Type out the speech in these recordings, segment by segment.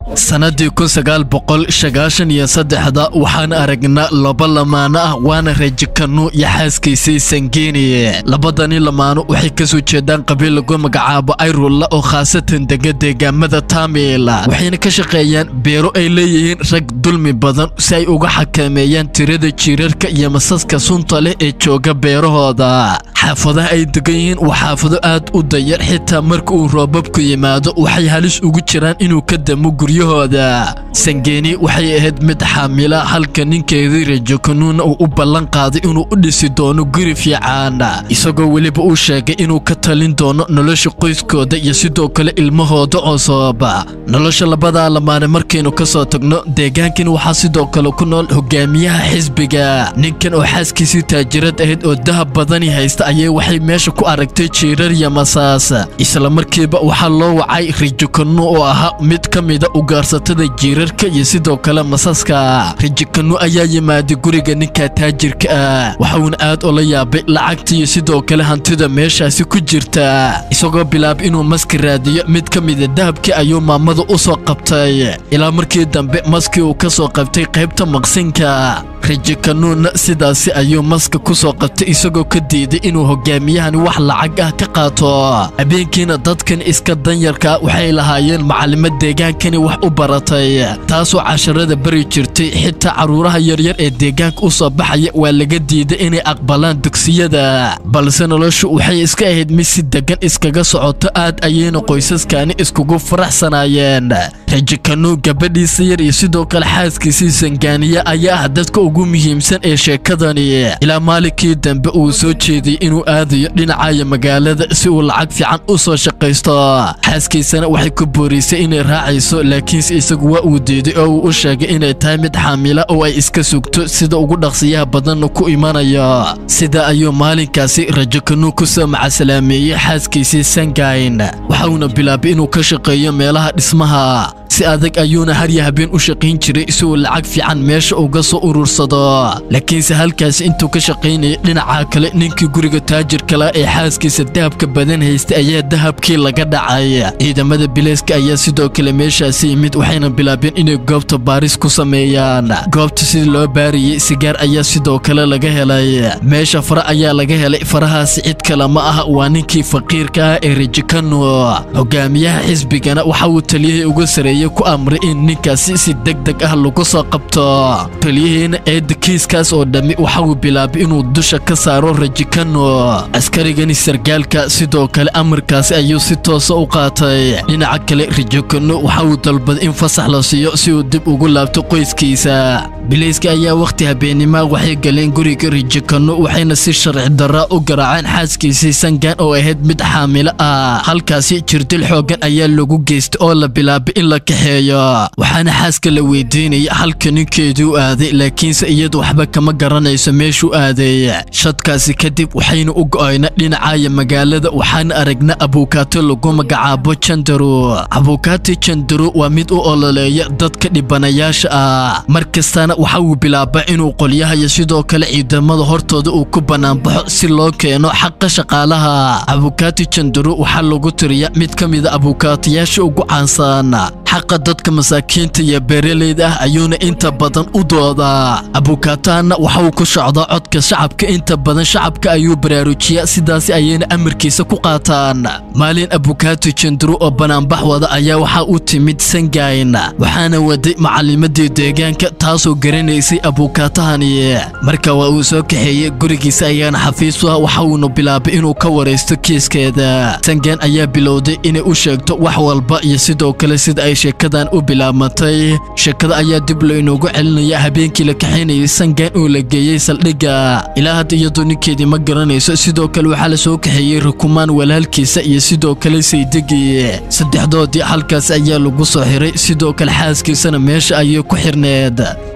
sannadii kun sagaal boqol sagaashan iyo saddexda waxaan aragnaa laba lamaano ah waana rajikanu iyo xaaskiisii sangeni labadani lamaano waxay ka soo jeedaan qabiil lagu magacaabo ayrulla oo khaasatan dega deegaamada taamil waxayna ka shaqeeyaan beero ay leeyihiin rag dulmi badan si ay uga xakameeyaan tirada jiirarka iyo masaska sunta leh ee jooga beerahooda xaafadaha ay degan yihiin waa xaafado aad u dayar xitaa marka uu roobabku yimaado waxay halis ugu jiraan inuu ka damo guryahooda sangeni waxay ahayd mid xaamila halka ninkeedii rajokanuuna uu u ballan qaaday inuu u dhisi doono guri fiican isagoo weliba uu sheegay inuu ka talin doono nolosha qoyskooda iyo sidoo kale ilmahooda cusub nolosha labadaa lamaane markaynu ka soo tagno deegaankan waxaa sidoo kale ku nool hogaamiyaha xisbiga ninkan oo xaaskiisii taajirad ahayd oo dahab badani haysta ayay waxay meesha ku aragtay jiirar iyo masaas isla markiiba waxaa loo wacay rijikanu oo ahaa mid ka mida ugaarsatada jiirarka iyo sidoo kale masaska rijikanu ayaa yimaaday guriga ninka taajirka ah waxuuna aad ula yaabay lacagta iyo sidoo kale hantida meeshaasi ku jirta isagoo bilaabay inuu maski raadiyo mid ka mida dahabkii ayuu maamada u soo qabtay ilaa markii dambe maskii uu ka soo qabtay qaybta maqsinka rajikanuunna sidaasi ayuu maska ku soo qabtay isagoo ka diiday inuu hogaamiyahani wax lacag ah ka qaato habeenkiina dadkan iska danyarka waxay lahaayeen macalimo deegaankani wax u baratay taasoo casharada bari jirtay xitaa carruuraha yaryar ee deegaanka u soo baxaya waa laga diiday inay aqbalaan dugsiyada balse noloshu waxay iska ahayd mid si degan iskaga socoto aad ayayna qoysaskani iskugu faraxsanaayeen rajikanu gabadhiisa yar iyo sidoo kale xaaskiisii sangaaniya ayaa ah dadka ugu muhiimsan ee sheekadani ilaa maalinkii dambe uu soo jeediyey inuu aadayo dhinacaya magaalada si uu lacag fiican u soo shaqaysto xaaskiisana waxay ku boorisay inay raacayso laakiinse isagu waa uu diiday oo uu u sheegay inay tahay mid xaamila oo ay iska sugto sida ugu dhaqsiyaha badanna ku imanayo sida ayuu maalinkaasi rajokanu ku soo macasalaameeyey xaaskiisii sangayn waxauna bilaabay inuu ka shaqeeyo meelaha dhismaha si adag ayuuna harya habeen u shaqayn jiray si uu lacag fiican meesha uga soo urursado laakiinse halkaasi intuu ka shaqaynayay dhinaca kale ninkii guriga taajirkala ee xaaskiisa dahabka badan haystay ayaa dahabkii laga dhacay ciidamada bileyska ayaa sidoo kale meeshaasi yimid waxayna bilaabeen inay goobta baaris ku sameeyaan goobta sidii loo baariyey sigaar ayaa sidoo kale laga helay meesha fara ayaa laga helay farahaasi cid kale ma aha waa ninkii faqiirka ah ee rajikano hogaamiyaha xisbigana waxa uu taliyihii uga sareeyey ku amray in ninkaasi si deg deg ah lagu soo qabto taliyihiina eedda kiiskaas oo dhammi waxa uu bilaabay inuu dusha ka saaro rajikano askarigani sargaalka sidoo kale amarkaasi ayuu si toosa u qaatay dhinaca kale rajikano waxa uu dalbaday in fasax la siiyo si uu dib ugu laabto qoyskiisa bilayska ayaa wakhti habeennima waxay galeen guriga rajikano waxayna si sharci darra u garaaceen xaaskiisii sangan oo ahayd mid xaamilo ah halkaasi jirdil xooggan ayaa lagu geystay oo la bilaabay in la kaxeeyo waxaana xaaska la weydiinaya halka ninkeeduu aaday laakiinse iyadu waxba kama garanayso meeshuu aaday shadkaasi kadib waxaynu u go'ayna dhinacaya magaalada waxaana aragna abuukaato lagu magacaabo jandaru abuukaati jandaru waa mid u ololeeya dadka dhibanayaasha ah mar kastana waxa uu bilaabaa inuu qolyahayo sidoo kale ciidamada hortooda uu ku bannaanbaxo si loo keeno xaqa shaqaalaha abuukaati jandaru waxaa lagu tiriya mid ka mida abuukaatayaasha ugu caansan xaqa dadka masaakiinta iyo beeralayda ah ayuuna inta badan u doodaa abuukaatahanna waxa uu ku socdaa codka shacabka inta badan shacabka ayuu baraarujiyaa sidaasi ayayna amarkiisa ku qaataan maalin abuukaati janduru oo banaanbax wada ayaa waxaa u timid sangayn waxaana waday macalimadii deegaanka taasoo garanaysay abuukaatahani marka waa uu soo kaxeeyey gurigiisa ayaana xafiis u ah waxa uuna bilaabay inuu ka waraysto kiiskeeda sangayn ayaa bilowday inay u sheegto wax walba iyo sidoo kale sida ay sheekadan u bilaabmatay sheekada ayaa dib laynoogu celinaya habeenkii la kaxaynayay sangan oo la geeyey saldhigga ilaa hadda iyadoo ninkeedii ma garanayso sidoo kale waxaa la soo kaxeeyey rukumaan walaalkiisa iyo sidoo kale saydegii saddexdoodii halkaas ayaa lagu soo xiray sidoo kale xaaskiisana meesha ayay ku xirneed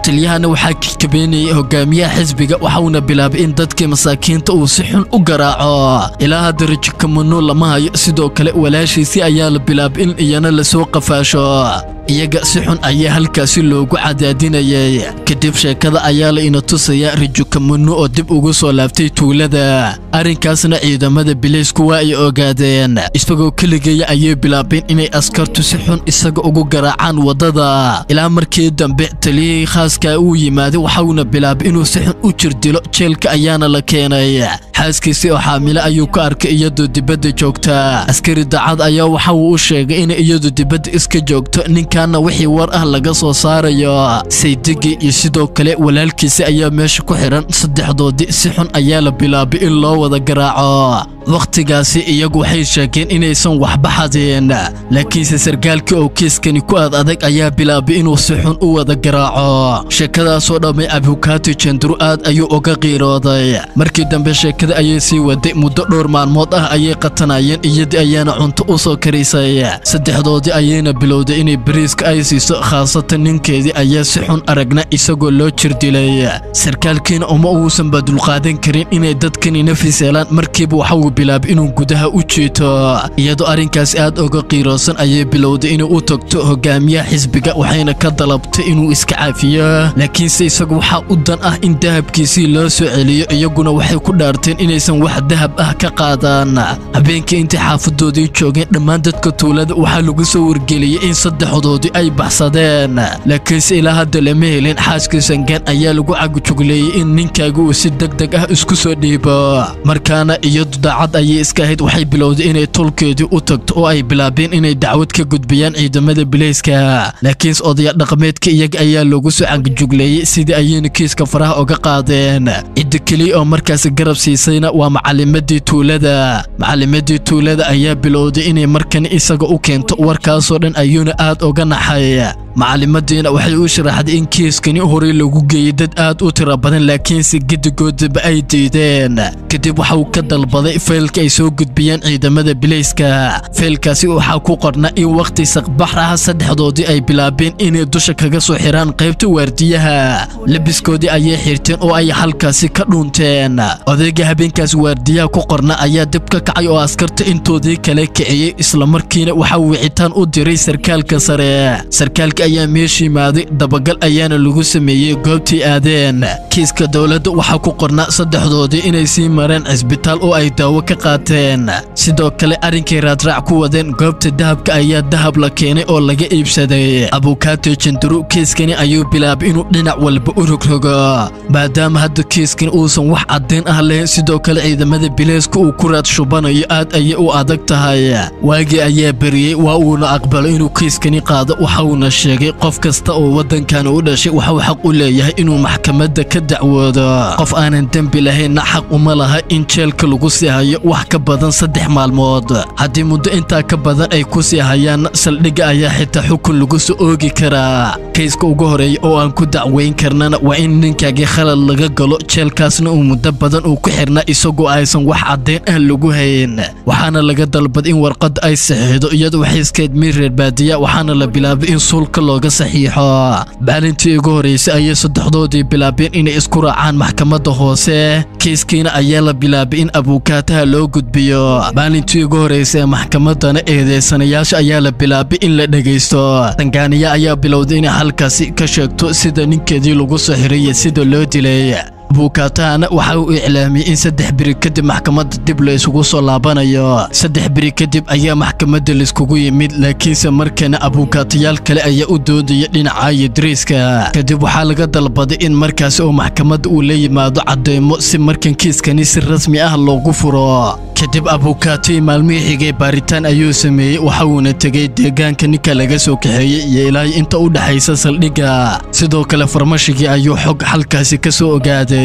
taliyahana waxaa kikabeynayay hogaamiyaha xisbiga waxauna bilaabay in dadkii masaakiinta uu si xun u garaaco ilaa hadda rajikamano lama hayo sidoo kale walaashiisii ayaa la bilaabay in iyana lasoo qafaasho iyaga si xun ayaa halkaasi loogu cadaadinayay kadib sheekada ayaa la ina tusayaa rajukamano oo dib ugu soo laabtay tuulada arrinkaasna ciidamada bileysku waa ay ogaadeen isagoo keligeeya ayay bilaabeen inay askartu si xun isaga ugu garaacaan waddada ilaa markii dambe taliyihii khaaska uu yimaaday waxauna bilaabay inuu si xun u jirdilo jeelka ayaana la keenay xaaskiisii oo xaamile ayuu ka arkay iyadoo dibadda joogta askari daacad ayaa waxa uu u sheegay inay iyadu dibadda iska joogto ninkaana wixii war ah laga soo saarayo saydigi iyo sidoo kale walaalkiisi ayaa meesha ku xidhan saddexdoodii si xun ayaa la bilaabay in loo wada garaaco wakhtigaasi iyagu waxay sheegeen inaysan waxba xadeen laakiinse sarkaalkii oo kiiskani ku aad adag ayaa bilaabay inuu si xun u wada garaaco sheekadaasoo dhammay abukaati jenduru aad ayuu uga qiirooday markii dambe sheekada ayay sii waday muddo dhowr maalmood ah ayay qatanayeen iyadii ayaana cunto u soo karisay saddexdoodii ayayna bilowday inay bariiska ay siiso khaasatan ninkeedii ayaa si xun aragna isagoo loo jirdilay sarkaalkiina uma uusanba dulqaadan karin inay dadkani nafis helaan markiiba waxauu bilaabay inuu gudaha u jiito iyadoo arrinkaas aad uga qiiroosan ayay bilowday inay u tagto hogaamiyaha xisbiga waxayna ka dalabtay inuu iska caafiyo laakiinse isagu waxaa u dan ah in dahabkiisii loo soo celiyo iyaguna waxay ku dhaarteen inaysan wax dahab ah ka qaadaan habeenkii intay xaafadoodii joogeen dhammaan dadka tuulada waxaa lagu soo wargeliyey in saddexdoodii ay baxsadeen laakiinse ilaa hadda lama helin xaaskii sangaan ayaa lagu cagujugleeyey in ninkaaga uu si deg deg ah isku soo dhiibo markaana iyadu daacad ayay iska ahayd waxay bilowday inay tolkeedii u tagto oo ay bilaabeen inay dacwad ka gudbiyaan ciidamada bileyska laakiinse odaya dhaqameedka iyaga ayaa loogu soo cagajugleeyey sidii ayayna kiiska faraha uga qaadeen cidda keliya oo markaasi garab siisayna waa macalimadii tuulada macalimadii tuulada ayaa bilowday inay markan isaga u keento warkaasoo dhan ayuuna aad uga naxay macalimadiina waxay u sharaxday in kiiskani horey lagu geeyey dad aad u tiro badan laakiinse gedigoodaba ay diideen kadib waxa uu ka dalbaday faylka ay soo gudbiyeen ciidamada bileyska faylkaasi waxaa ku qorna in wakhti saqbax ah saddexdoodii ay bilaabeen inay dusha kaga soo xiraan qaybta waardiyaha labiskoodii ayay xirteen oo ay halkaasi ka dhuunteen odayga habeenkaas waardiyaha ku qorna ayaa dib ka kacay oo askarta intoodii kale kiciyey islamarkiina waxa uu wicitaan u diray sarkaalka sare sarkaalka ayaa meesha yimaaday dabagal ayaana lagu sameeyey goobtii aadeen kiiska dowladda waxaa ku qorna saddexdoodii inay sii mareen cisbitaal oo ay daawo ka qaateen sidoo kale arrinkay raadraac ku wadeen goobta dahabka ayaa dahab la keenay oo laga iibsaday abukaate jenduru kiiskani ayuu bilaabay inuu dhinac walba u rogrogo maadaama hadda kiiskan uusan wax caddayn ah lahayn sidoo kale ciidamada bileyska uu ku raad shubanayo aad ayay u adag tahay waagii ayaa beriyey waa uuna aqbalo inuu kiiskani qaado waxauna sheegay qof kasta oo waddankan u dhashay waxuu xaq u leeyahay inuu maxkamadda ka dacwoodo qof aanan dembi lahaynna xaq uma laha in jeelka lagu sii hayo wax ka badan saddex maalmood haddii muddo intaa ka badan ay ku sii hayaanna saldhigga ayaa xitaa xukun lagu soo oogi karaa kayska ugu horeeya oo aan ku dacweyn karnana waa in ninkaagii khalad laga galo jeelkaasna uu muddo badan uu ku xirnaa isagoo aysan wax caddayn ah lagu hayn waxaana laga dalbad in warqadda ay saxiixdo iyadoo waxay iskeed miir reer baadiya waxaana la bilaabay in suulka looga saxiixo maalintii ugu horeysay ayay saddexdoodii bilaabeen inay isku raacaan maxkamadda hoose kiiskiina ayaa la bilaabay in abuukaataha loo gudbiyo maalintii ugu horeysay ee maxkamaddana eedeysanayaasha ayaa la bilaabay in la dhegaysto tangaaniya ayaa bilowday inay halkaasi ka sheegto sida ninkeedii lagu soo xiray iyo sida loo dilay abuukaatahana waxa uu iclaamiyey in saddex beri kadib maxkamadda dib la isugu soo laabanayo saddex beri kadib ayaa maxkamadda laiskugu yimid laakiinse markana abuukaatayaal kale ayaa u doodaya dhinaca yidriiska kadib waxaa laga dalbaday in markaasi oo maxkamadda uu la yimaado cadeymo si markan kiiskani si rasmi ah loogu furo kadib abuukaatay maalmihii xigay baaritaan ayuu sameeyey waxa uuna tegey deegaanka ninka laga soo kaxeeyey iyo ilaahay inta u dhexaysa saldhigga sidoo kale farmashigii ayuu xog halkaasi ka soo ogaaday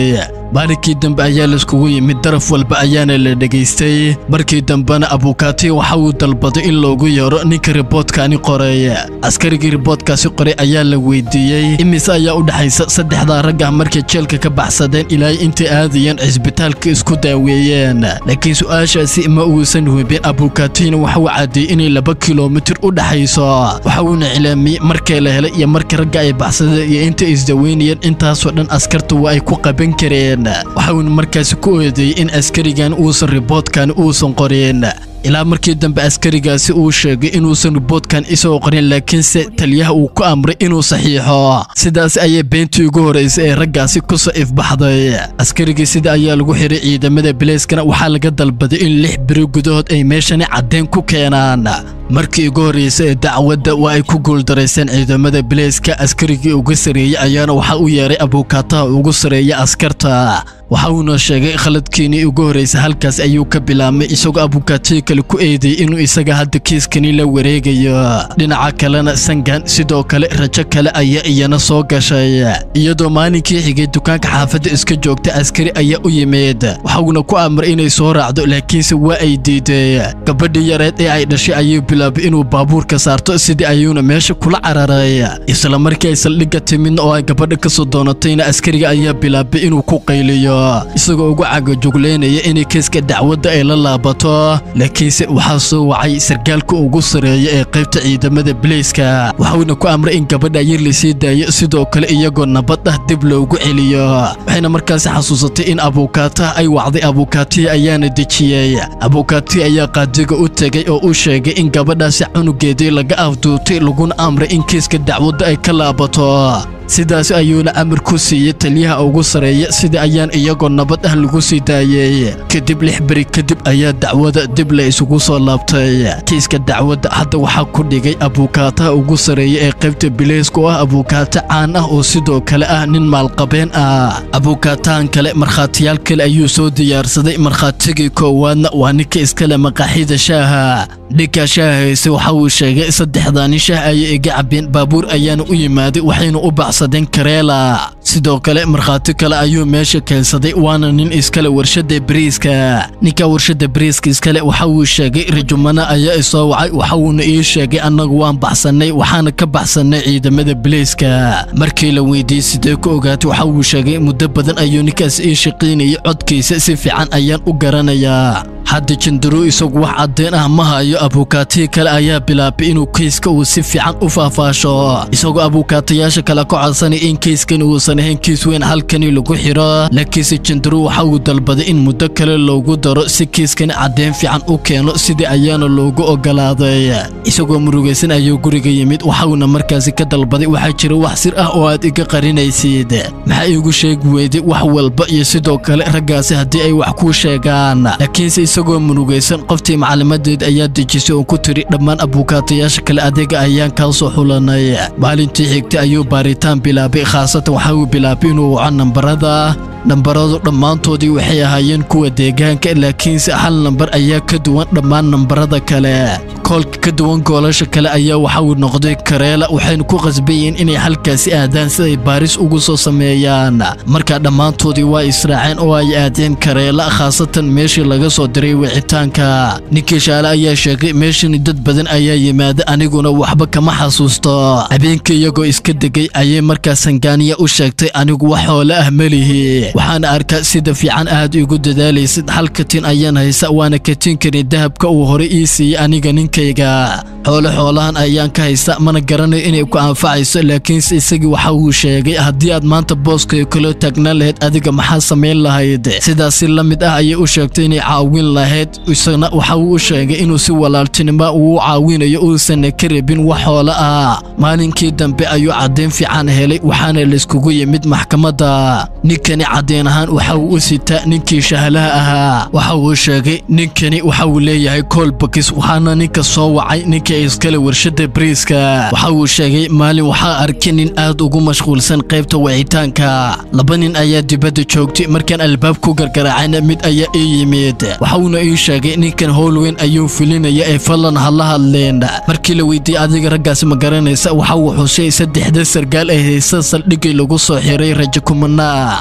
maalinkii dambe ayaa laiskugu yimid daraf walba ayaana la dhegaystay markii dambena abukaati waxa uu dalbaday in loogu yeero ninka riboodkaani qoray askarigii riboodkaasi qoray ayaa la weydiiyey imise ayaa u dhexaysa saddexdaa rag ah markay jeelka ka baxsadeen ilaa intay aadayeen cisbitaalka isku daaweeyeen laakiin su-aashaasi ma uusan hubin abukaatiina waxa uu caddeeyey inay laba kilomitir u dhexayso waxa uuna cilaamiyey markay la helay iyo marka ragga ay baxsadeen iyo intay isdaweynayeen intaasoo dhan askarta waa ay ku qaban kareen waxa uuna markaasi ku oodeeyey in askarigan uusan riboodkan uusan qorin ilaa markii dambe askarigaasi uu sheegay inuusan riboodkan isoo qorin laakiinse taliyaha uu ku amray inuu saxiixo sidaas ayay beentii ugu horraysay ee raggaasi ku soo ifbaxday askarigii sida ayaa lagu xiray ciidamada bileyskana waxaa laga dalbaday in lix beri gudahood ay meeshani caddeyn ku keenaan markii ugu horraysay ee dacwadda waa ay ku guuldarayseen ciidamada bileyska askarigii uga sareeyey ayaana waxaa u yeeray abuukaataha ugu sareeya askarta waxa uuna sheegay khaladkiinii ugu horraysay halkaas ayuu ka bilaabmay isagoo abukaatihi kale ku eedeeyey inuu isaga hadda kiiskani la wareegayo dhinaca kalena sangan sidoo kale rajo kale ayaa iyana soo gashay iyadoo maalinkii xigay dukaanka xaafadda iska joogta askari ayaa u yimid waxauna ku amray inay soo raacdo laakiinse waa ay diiday gabadhii yareed ee ay dhashay ayuu bilaabay inuu baabuurka saarto sidii ayuuna meesha kula cararay isla markii ay saldhigga timidna oo ay gabadha ka soo doonatayna askariga ayaa bilaabay inuu ku qayliyo isagoo ugu cagajuglaynaya inay kiiska dacwadda ay la laabato laakiinse waxaa soo wacay sarkaalka ugu sareeya ee qaybta ciidamada bileyska waxauna ku amray in gabadha yar lasii daayo sidoo kale iyagoo nabad ah dib loogu celiyo waxayna markaasi xasuusatay in abuukaataha ay wacday abuukaatihi ayaana dejiyey abuukaatihi ayaa qaadiga u tegay oo u sheegay in gabadhaasi cunugeedii laga afduutay laguna amray in kiiska dacwadda ay ka laabato sidaas ayuuna amar ku siiyey taliyaha ugu sareeya sida ayaan iyagoo nabad ah lagu sii daayey kadib lix beri kadib ayaa dacwada dib la isugu soo laabtay kiiska dacwadda hadda waxaa ku dhigay abuukaataha ugu sareeya ee qaybta bileyska oo ah abuukaata caan ah oo sidoo kale ah nin maalqabeen ah abuukaatahan kale markhaatiyaal kale ayuu soo diyaarsaday markhaatigii koowaadna waa ninka iskale maqaaxida shaaha ninka shaahayse waxa uu sheegay saddexdaani shaah ayay iga cabeen baabuur ayaana u yimaaday waxayna u baxsadeen kareela sidoo kale markhaati kale ayuu meesha keensaday waana nin iskale warshadda bariiska ninka warshadda bariiska iskale waxa uu sheegay rajumana ayaa isoo wacay waxa uuna ii sheegay annagu waan baxsannay waxaana ka baxsannay ciidamada bileyska markii la weydiiyey sidee ku ogaatay waxa uu sheegay muddo badan ayuu ninkaas ii shaqaynayay codkiisa si fiican ayaan u garanayaa hadda jandaru isagu wax caddeyn ah ma hayo abuukaatihii kale ayaa bilaabay inuu keyska uu si fiican u faahfaasho isagoo abuukaatayaasha kale ka codsanay in keyskan uusan ahayn kiis weyn halkani lagu xiro laakiinse jandaru waxa uu dalbaday in muddo kale loogu daro si kiiskani caddeyn fiican u keeno sidii ayaana loogu ogolaaday isagoo murugaysan ayuu guriga yimid waxauna markaasi ka dalbaday waxaa jira wax sir ah oo aad iga qarinaysid maxaa iigu sheegi weyday wax walba iyo sidoo kale raggaasi haddii ay wax kuu sheegaan laakiinse isagoo murugaysan qoftii maclimadeed ayaa dejisay oo ku tiri dhammaan abuukaatayaasha kale adeega ayaan kaa soo xulanay maalintii xigtay ayuu baaritaan bilaabay khaasatan waxa uu bilaabay inuu waco nambarada nambaradu dhammaantoodii waxay ahaayeen kuwa deegaanka laakiinse hal nambar ayaa ka duwan dhammaan nambarada kale koolka ka duwan goolasha kale ayaa waxa uu noqday kareela waxayna ku qasbayeen inay halkaasi aadaan si ay baaris ugu soo sameeyaan markaa dhammaantoodii waa israaceen oo ay aadeen kareela khaasatan meeshii laga soo diray wicitaanka ninkii shaale ayaa sheegay meeshani dad badan ayaa yimaada aniguna waxba kama xasuusto habeenkii iyagoo iska degay ayay markaa sangaaniya u sheegtay anigu wax hoole ah melihi waxaana arkaa sida fiican aad igu dadaalaysid hal katin ayaan haysa waana katinkani dahabka uu hore ii siiyey aniga ninkayga xoole xoolahan ayaan ka haysta mana garanayo inay ku anfacayso laakiinse isagii waxa uu sheegay haddii aad maanta booskay kula taagnaan lahayd adiga maxaa samayn lahayd sidaas si la mid ah ayay u sheegtay inay caawin lahayd isagna waxa uu u sheegay inuu si walaaltinimo uu caawinayo uusan ka rabin wax xoolo ah maalinkii dambe ayuu caddayn fiican helay waxaana layskugu yimid maxkamadda ninkani caddayn ahaan waxa uu u sitaa ninkii shahlaha ahaa waxa uu sheegay ninkani waxa uu leeyahay koolbakis waxaana ninka soo wacay ninkii iskale warshadda bariiska waxa uu sheegay maalin waxaa arkay nin aad ugu mashquulsan qaybta wicitaanka laba nin ayaa dibadda joogtay markaan albaab ku gargaraacayna mid ayaa ii yimid waxa uuna ii sheegay ninkan howl weyn ayuu filinaya ee fadlan ha la hadleen markii la weydiiyey adiga raggaasi ma garanaysa waxa uu xusay saddexda sargaal ay haysa saldhigay lagu soo xiray rajo kumanaa maadaama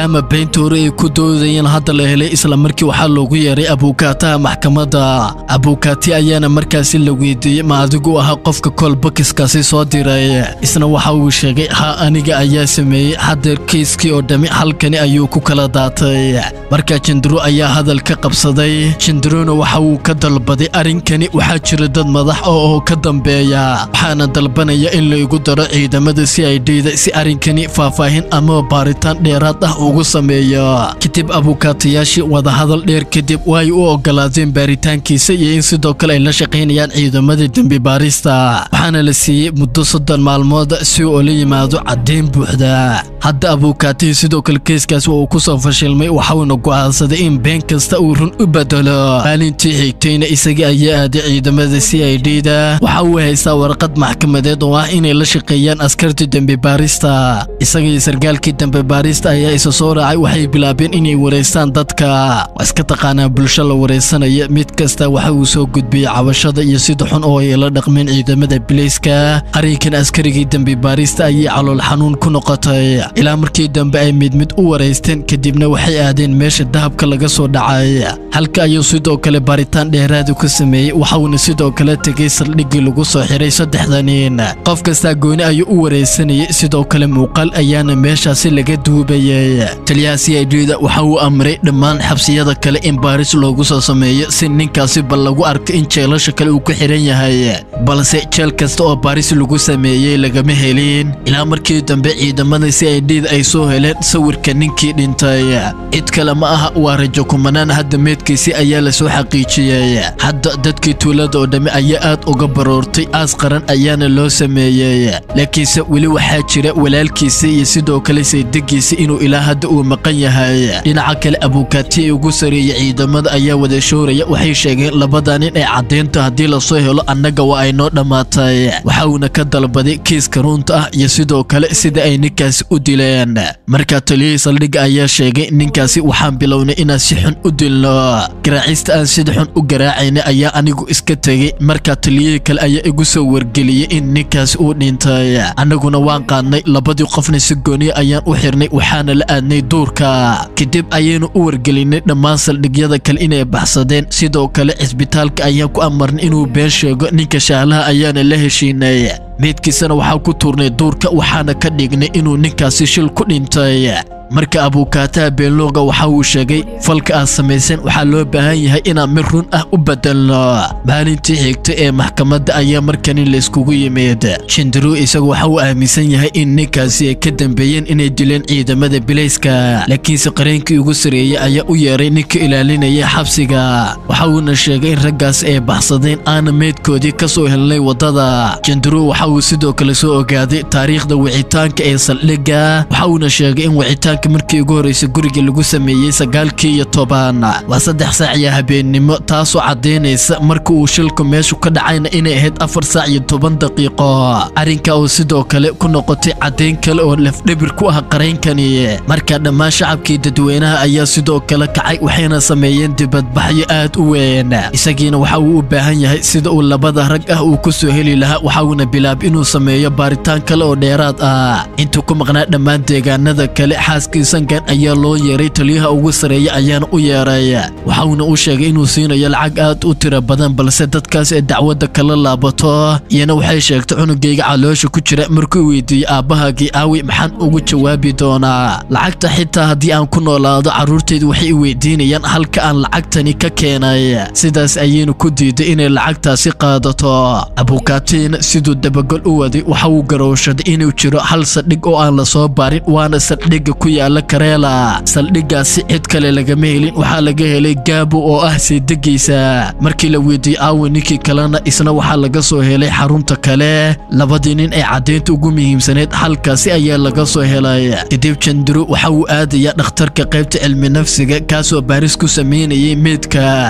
maadaama beyntoore ay ku doodayeen hadda la helay islamarkii waxaa loogu yeeray abuukaataha maxkamadda abuukaati ayaana markaasi la weydiiyey ma adigu ahaa qofka koolbakiskaasi soo diray isna waxa uu sheegay ha aniga ayaa sameeyey haddeer keyskii oo dhammi halkani ayuu ku kala daatay markaa jindiro ayaa hadal ka qabsaday jindirona waxa uu ka dalbaday arrinkani waxaa jira dad madax oo oo ka dambeeya waxaana dalbanaya in la igu daro ciidamada si ay dheyda si arrinkani faahfaahin ama baaritaan dheeraad ah ugu sameeyo kadib abuukaatayaashii wadahadal dheer kadib way u ogolaadeen baaritaankiisa iyo in sidoo kale ay la shaqaynayaan ciidamada dembi baarista waxaana la siiyey muddo soddon maalmood si uu la yimaado caddeyn buuxda hadda abuukaatihii sidoo kale keeskaas uu ku soo fashilmay waxauna go'aansaday in been kasta uu run u bedelo maalintii xigtayna isagii ayaa aaday ciidamada c i d da waxa uu haystaa warqad maxkamadeed oo ah inay la shaqeeyaan askarta dembi baarista isagii sargaalkii dembi baarista ayaa isa soo raacay waxay bilaabeen inay wareystaan dadka waa iska taqaanaa bulsho la wareysanaya mid kasta waxa uu soo gudbiyey cabashada iyo sida xun oo ay la dhaqmeen ciidamada bilayska arrinkan askarigii dembi baarista ayay calool xanuun ku noqotay ilaa markii dambe ay mid mid u wareysteen kadibna waxay aadeen meesha dahabka laga soo dhacay halka ayuu sidoo kale baaritaan dheeraadu ka sameeyey waxauna sidoo kale tegey saldhiggii lagu soo xiray saddexda nin qof kastaa gooni ayuu u wareysanayay sidoo kale muuqaal ayaana meeshaasi laga duubayay taliyaha c i d da waxa uu amray dhammaan xabsiyada kale in baaris loogu soo sameeyo si ninkaasi bal lagu arko in jeelasha kale uu ku xiran yahay balse jeel kasta oo baaris lagu sameeyey lagama helin ilaa markii dambe ciidamada c i d da ay soo heleen sawirka ninkii dhintay cid kale ma aha waa rajo kumanaan hadda meedkiisi ayaa la soo xaqiijiyey hadda dadkii tuulada oo dhammi ayaa aad uga baroortay aas qaran ayaana loo sameeyey laakiinse weli waxaa jira walaalkiisa iyo sidoo kale saydegiisa inuu ilaa hadda uu maqan yahay dhinaca kale abuukaati ee ugu sareeyey ciidamada ayaa wada shooraya waxay sheegeen labada nin ee caddeynta haddii lasoo helo annaga waa ay noo dhammaatay waxa uuna ka dalbaday kiiska runta ah iyo sidoo kale sida ay ninkaasi u dileen markaa taliyihii saldhigga ayaa sheegay ninkaasi waxaan bilownay inaan si xun u dilno garaacista aan sida xun u garaacayna ayaa anigu iska tegey markaa taliyihii kale ayaa igu soo wargeliyey in ninkaasi uu dhintay annaguna waan qaadnay labadii qofna si gooniya ayaan u xirnay waxaana la aadnay duurka kadib ayaynu u wargelinay dhammaan saldhigyada kale inay baxsadeen sidoo kale cisbitaalka ayaan ku amarnay inuu been sheego ninka shaalaha ayaana la heshiinay meydkiisana waxaa ku tuurnay duurka waxaana ka dhignay inuu ninkaasi shil ku dhintay marka abuukaataha beenlooga waxa uu sheegay falka aad samaysan waxaa loo baahan yahay inaan mid run ah u bedelno maalintii xigta ee maxkamadda ayaa markani layskugu yimid shindiru isagu waxa uu aaminsan yahay in ninkaasi ay ka dambeeyeen inay dileen ciidamada bilayska laakiinse qareenkii ugu sareeyey ayaa u yeeray ninka ilaalinaya xabsiga waxa uuna sheegay in raggaasi ay baxsadeen aana meydkoodii ka soo helnay waddada shindiru waxa uu sidoo kale soo ogaaday taariikhda wicitaanka ee saldhigga waxa uuna sheegay in wicitaanka markii ugu horreysay guriga lagu sameeyey sagaalkii iyo toban waa saddex saac iyo habeennimo taasoo caddaynaysa marka uu shilku meeshu ka dhacayna inay ahayd afar saac iyo toban daqiiqo arrinka uu sidoo kale ku noqotay caddayn kale oo lafdhibir ku ah qaraynkani marka dhammaan shacabkii dadweynaha ayaa sidoo kale kacay waxayna sameeyeen dibadbaxyo aad u weyn isagiina waxa uu u baahan yahay sida uu labada rag ah uu ku soo heli lahaa waxa uuna bilaab inuu sameeyo baaritaan kale oo dheeraad ah intuu ku maqnaa dhammaan deegaanada kale xaaskiisankan ayaa loo yeeray taliyaha ugu sareeya ayaana u yeeray waxauna u sheegay inuu siinayo lacag aad u tiro badan balse dadkaas ee dacwadda kala laabato iyana waxay sheegtay cunugayga caloosha ku jira markuu weydiiyey aabbahaagii aawi maxaan ugu jawaabi doonaa lacagta xitaa haddii aan ku noolaado carruurtaydu waxay i weydiinayaan halka aan lacagtani ka keenay sidaas ayaynu ku diiday inay lacagtaasi qaadato abuukaatiin siduu dabagol u waday waxa uu garowshaday inuu jiro hal saldhig oo aan la soo baarin waana saldhigga ku yaala kareela saldhiggaasi cid kale lagama helin waxaa laga helay gaabo oo ah seedegiisa markii la weydiiyey aawi ninkii kalena isna waxaa laga soo helay xarunta kale labadii nin ay caddaynta ugu muhiimsaneyd halkaasi ayaa laga soo helay kadib jandiro waxa uu aadayaa dhakhtarka qaybta cilmi nafsiga kaasoo baaris ku samaynayay meydka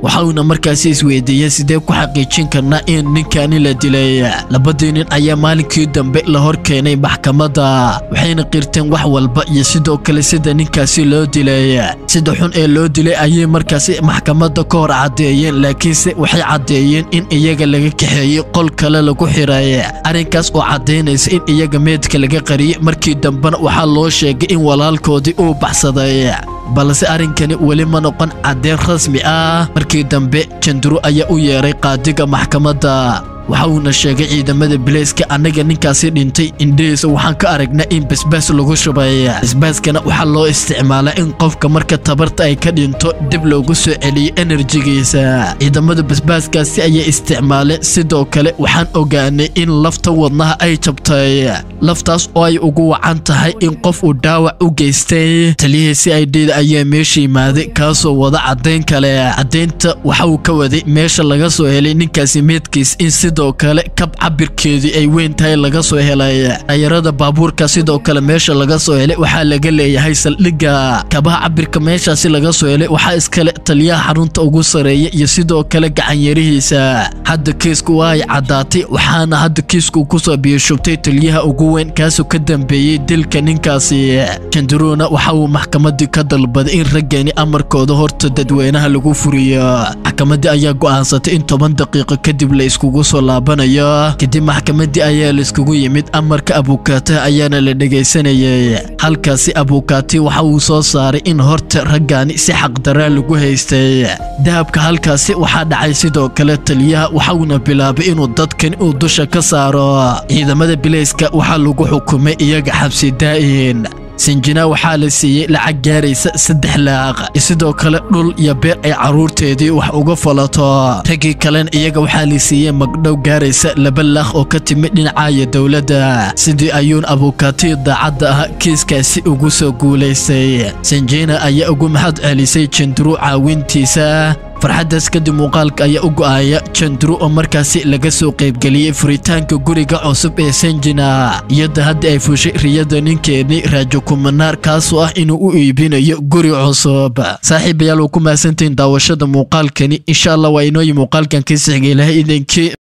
waxauna markaasi isweydiiyey sidee ku xaqiijin karnaa in ninkani la dilay labadii nin ayaa maalinkii dambe la hor keenay maxkamadda waxayna qirteen wax walba iyo sidoo kale sida ninkaasi loo dilay sida xun ee loo dilay ayay markaasi maxkamadda ka hor caddeeyeen laakiinse waxay caddeeyeen in iyaga laga kaxeeyey qol kale lagu xiray arrinkaas oo caddaynaysa in iyaga meedka laga qariyey markii dambena waxaa loo sheegay in walaalkoodii uu baxsaday balse arrinkani weli ma noqon caddeyn rasmi ah markii dambe janduro ayaa u yeeray qaadiga maxkamadda waxa uuna sheegay ciidamada bileyska annaga ninkaasi dhintay indhihiisa waxaan ka aragnaa in basbaas lagu shubay basbaaskana waxaa loo isticmaalaa in qofka marka tabarta ay ka dhinto dib loogu soo celiyo enerjigiisa ciidamada basbaaskaasi ayay isticmaaleen sidoo kale waxaan ogaanay in lafta wadnaha ay jabtay laftaas oo ay ugu wacan tahay in qof uu dhaawac u geystay taliyihii si ay dhida ayaa meesha yimaaday kaasoo wada caddayn kale caddaynta waxa uu ka waday meesha laga soo helay ninkaasi meedkiis in sidoo kale kab cabirkeedii ay weyn tahay laga soo helay tayarada baabuurka sidoo kale meesha laga soo helay waxaa laga leeyahay saldhigga kabaha cabirka meeshaasi laga soo helay waxaa iskale taliyaha xarunta ugu sareeya iyo sidoo kale gacanyarihiisa hadda kiisku waa ay caddaatay waxaana hadda kiisku kusoo biyashubtay taliyaha ugu weyn kaasoo ka dambeeyey dilka ninkaasi jandaruuna waxa uu maxkamadii ka dalbaday in raggani amarkooda horta dadweynaha lagu furiyo maxkamadii ayaa go'aansatay in toban daqiiqo kadib la iskugu soo laabanayo kadib maxkamadii ayaa laiskugu yimid amarka abukaataha ayaana la dhegaysanayay halkaasi abukaati waxa uu soo saaray in horta raggaani si xaqdaraa lagu haystay dahabka halkaasi waxaa dhacay sidoo kale taliyaha waxauna bilaabay inuu dadkan uu dusha ka saaro ciidamada bileyska waxaa lagu xukumay iyaga xabsi daa'in sinjina waxaa la siiyey lacag gaaraysa saddex laaq sidoo kale dhul iyo beer ay carruurteedii wax uga falato raggii kalena iyaga waxaa la siiyey magdhow gaaraysa laba laaq oo ka timid dhinacaya dowladda sidii ayuun abukaatiya daacadda ah kiiskaasi ugu soo guulaystay sinjina ayaa ugu mahad celisay janduru caawintiisa farxaddaas kadib muuqaalka ayaa u go'aya jandru oo markaasi laga soo qaybgeliyey furitaanka guriga cusub ee sanjina iyada hadda ay fushay riyada ninkeennii raajo kumanaar kaasoo ah inuu u iibinayo guri cusub saaxiibayaal waa ku mahadsantihiin daawashada muuqaalkani insha allah waa inooyi muuqaalkan ka sixga ilahay idinkii